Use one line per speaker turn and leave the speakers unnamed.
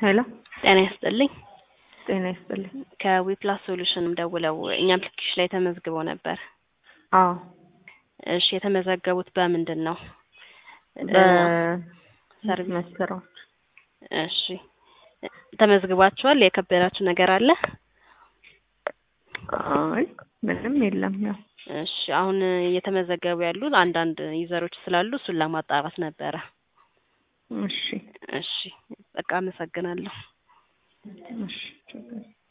ሄሎ
ጤና ይስጥልኝ።
ጤና ይስጥልኝ።
ከዊፕላስ ሶሉሽን ደውለው እኛ አፕሊኬሽን ላይ ተመዝግበው ነበር።
አዎ
እሺ የተመዘገቡት በምንድን ነው?
በሰርቪስ ስራዎች
እሺ ተመዝግባችኋል? የከበዳችሁ ነገር አለ?
አይ ምንም የለም። ያው
እሺ አሁን እየተመዘገቡ ያሉ አንዳንድ ዩዘሮች ስላሉ እሱን ለማጣራት ነበረ።
እሺ
እሺ በቃ አመሰግናለሁ።
እሺ ችግር